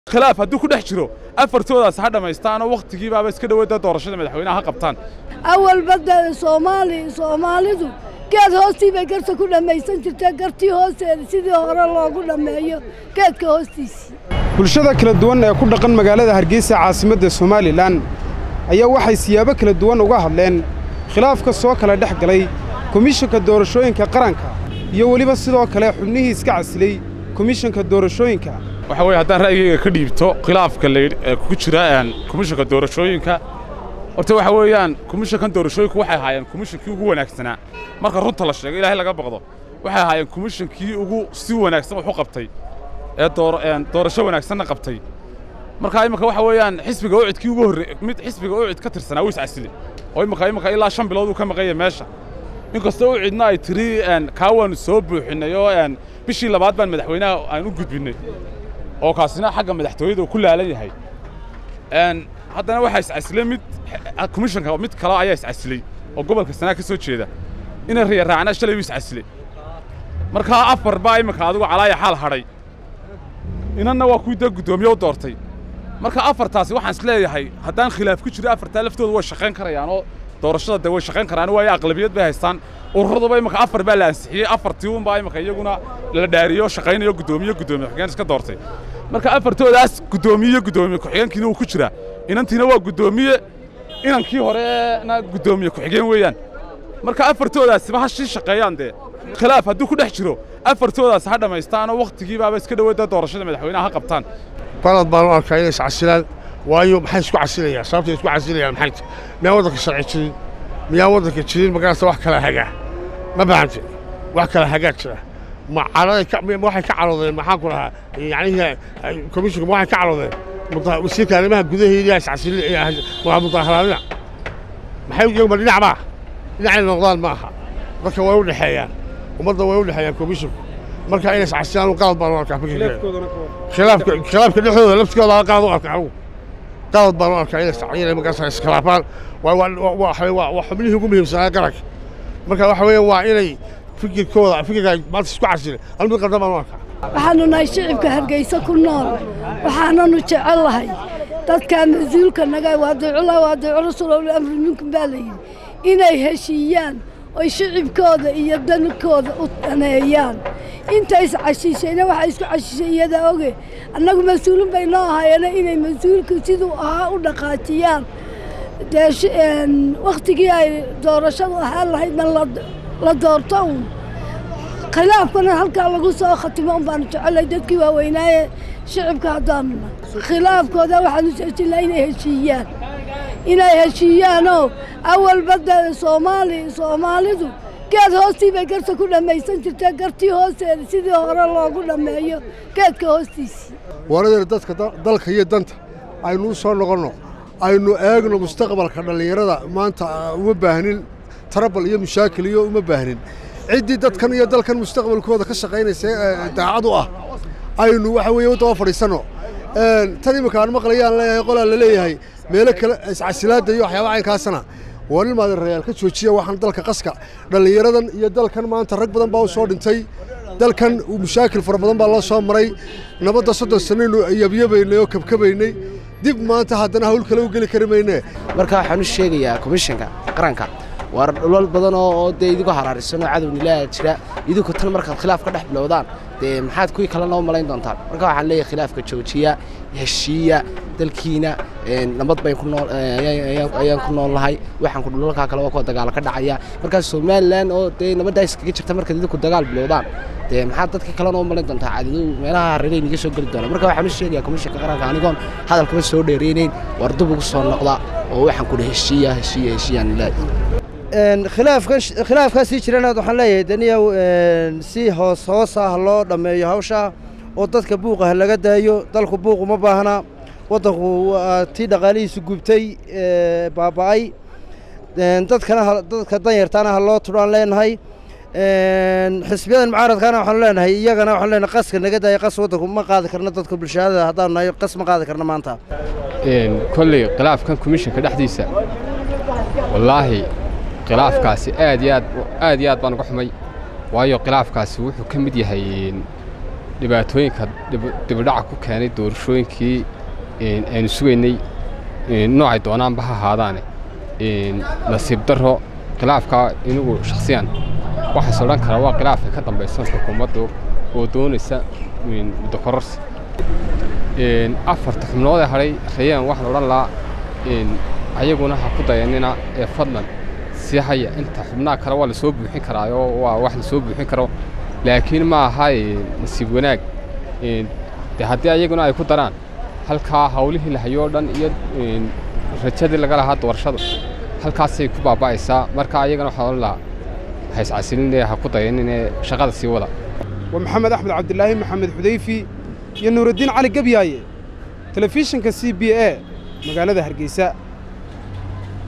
khilaaf hadduu ku dhex jiro afartoodaas ha dhammaystaanoo wakhtigiibaaba iska dhoweyda doorashada madaxweynaha ha qabtaan awalba dee soomaali soomaalidu geed hoostii bay garta ku dhammaysan jirtee gartii hoosteeda sidii hore loogu dhammeeyo geedka hoostiisii bulshada kala duwan ee ku dhaqan magaalada hargeysa caasimadda somalilan ayaa waxay siyaabo kala duwan uga hadleen khilaafka soo kala dhex galay komishanka doorashooyinka qaranka iyo weliba sidoo kale xubnihii iska casilay komishanka doorashooyinka waxa weeye haddaan ra'yigayga ka dhiibto khilaafka layidh ee ku jira komishanka doorashooyinka horta waxa weeyaan komishankan doorashooyinku waxay ahaayeen komishankii ugu wanaagsanaa marka runta la sheego ilaahay laga baqdo waxay ahaayeen komishankii ugu si wanaagsan wax u qabtay ee doorasho wanaagsanna qabtay marka imika waxa weeyaan xisbiga ucidkii ugu horre mid xisbiga ucid ka tirsanaa wuu iscasile oo imika imika ilaa shan bilood uu ka maqanya meesha inkastoo ucidna ay tiri kaa waanu soo buuxinnay oo bishii labaad baan madaxweynaha aan u gudbinnay oo kaasina xagga madaxtooyada uu ku laalan yahay haddana waxaa iscasilay mid komishanka mid kale ayaa iscasilay oo gobolka sanaa ka soo jeeda inay riyaraacnaa shalay buu iscasilay markaa afar baa iminka adigu calaaya xaal hadhay inanna waa kuwii dee guddoomiye u doortay marka afartaasi waxaan is leeyahay haddaan khilaaf ku jiro afartaa laftooda way shaqayn karayaan oo doorashada dee way shaqayn karaan waayo aqlabiyad bay haystaan ururaduba iminka afar baa la ansixiyey afartii unbaa iminka iyaguna la dhaariyo shaqaynayo guddoomiye guddoomiye ku-xigeen iska doortay marka afartoodaas guddoomiye guddoomiye ku-xigeenkiina uu ku jiraa inantiina waa guddoomiye inankii horena guddoomiye ku-xigeen weeyaan marka afartoodaasiba ha shii shaqeeyaan dee khilaaf hadduu ku dhex jiro afartoodaas ha dhammaystaanoo wakhtigiibaaba iska dhoweyda doorashada madaxweynaha ha qabtaan balad baan u arkaa inay iscasilaan waayo maxay isku casilayaan sababtay isku casilayaan maxay miyaa waddanka sharci jirin miyaa waddanka jirin markaasa wax kala hagaa ma bahante wax kala hagaa jira ma caraday waxay ka caroodeen maxaan ku lahaa yacnihii komishanka ma waxay ka caroodeen wasiirka arrimaha gudaheedii iscasilin waa mudaharaadina maxay iyaguma dhinac maa dhinacay noqdaan ma aha dadka way u dhexeeyaan ummadda way u dhexeeyaan komishanku marka inay iscasilaan qalad baan u arkaa khilaafka khilaafka dhexdooda laftigooda qalad u arkaa anugu qalad baan u arkaa inay markaas iskhilaafaan waa xubnihii ugu muhiimsanaa qaranka marka waxa weeye waa inay fikirkooda fikirka maanta isku casileen hal mid qaldan baan u arkaa waxaannu nahay shicibka hargeysa ku nool waxaananu jecel lahay dadkaa mas-uulka naga waadiicula waadiicu rasuul amri minkum baa layidhi inay heshiiyaan oy shicibkooda iyo dankooda u daneeyaan inta iscashiishayna waxaa isku cashiishay iyadaa oge annagu mas-uulin bay noo ahaayeena inay mas-uulku siduu ahaa u dhaqaajiyaan dee wakhtigii ay doorashadu ahaan lahaydna la doorto uun khilaafkana halkaa lagu soo khatimo un baanu jecelay dadkii waaweynaaye shicibka haddaanuna khilaafkooda waxaanu jeejinaa inay heshiiyaan inay heshiiyaanoo awalba dee soomaali soomaalidu geed hoostii bay garta ku dhammaysan jirtee gartii hoosteeda sidii hore loogu dhammeeyo geedka hoostiisii waradeer dadka dalka iyo danta aynu u soo noqonno aynu eegno mustaqbalka dhallinyarada maanta uma baahnin tarabal iyo mushaakil iyo uma baahnin ciddii dadkan iyo dalkan mustaqbalkooda ka shaqaynaysa daacad u ah aynu waxa weeye u daba fadhiisanno tan iminka aan maqlayaan leeyahay qolaa la leeyahay meelo kale iscasilaadda iyo waxyaaba caynkaasana waa nin maadarrayaal ka joojiya waxaan dalka qaska dhallinyaradan iyo dalkan maanta rag badan baa u soo dhintay dalkan mushaakil fara badan baa loo soo maray nabadda soddon sannaynu yabyabaynay oo kabkabaynay dib maanta haddana hawl kale u geli kari mayne marka waxaan u sheegayaa komishanka qaranka waar dhulal badan oo dee idigu haraarisanoo cadownilaa jira idinku tan markaad khilaaf ka dhex bilowdaan dee maxaad kuwii kale noo malayn doontaan marka waxaan leeyahay khilaafka joojiya heshiiya dalkiina nabad bayn ku nool ayaan ku nool nahay waxaan ku dhulalkaa kale waa kuwa dagaalo ka dhacaya markaas somalilan oo dee nabaddaa iskaga jirta markaad idinku dagaal bilowdaan dee maxaad dadka kale noo malayn doontaa caadadu meelaha hareerayn iga soo geli doona marka waxaan u sheegayaa komishanka qaranka anigoon hadalkaba soo dheereynayn war dub ugu soo noqda oo waxaan kudhi heshiiya heshiiya heshiiyaan ilaahi khilaafkaa sii jiranaad waxaan leeyahay daniyow si hoos hoos ah loo dhammeeyo hawshaa oo dadka buuqa ha laga daayo dalku buuq uma baahna waddanku waa tii dhaqaalihiisu gubtay baaba'ay dadkana dadka danyartaana ha loo tudhaan leenahay xisbiyadan mucaaradkaana waxaanu leenahay iyagana waxaanu leenahay qaska naga daaya qas waddanku ma qaadi karno dadka bulshada haddaanu nahay qas ma qaadi karno maanta kolley khilaafkan komishanka dhexdiisa wallaahi khilaafkaasi aad iyo aad aad iyo aad baan uga xumay waayo khilaafkaasi wuxuu ka mid yahay dhibaatooyinka dibidhaca ku keenay doorashooyinkii aynu sugaynay noocay doonaanba ha ahaadaane nasiib darro khilaafka inigu shakhsiyan waxaas odhan karaa waa khilaafka ka dambaysan xukuumaddu oo doonaysa muddo kororsi afarta xubnood ee hadhay rayaan waxaan odhan lahaa ayaguna ha ku dayanina ee fadlan sii haya inta xubnaha kale waa la soo buuxin karaayoo waa wax la soo buuxin karo laakiin ma aha nasiib wanaag de haddii ayaguna ay ku daraan halkaa hawlihii la hayoo dhan iyo rajadii laga lahaa doorashada halkaasay ku baaba'aysaa marka ayagana waxaan odhan lahaa ha iscasilinee ha ku dayaninee shaqada sii wada waa maxamed axmed cabdilaahi maxamed xudayfi iyo nuuraddiin cali gabyaaye telefishinka c b a magaalada hargeysa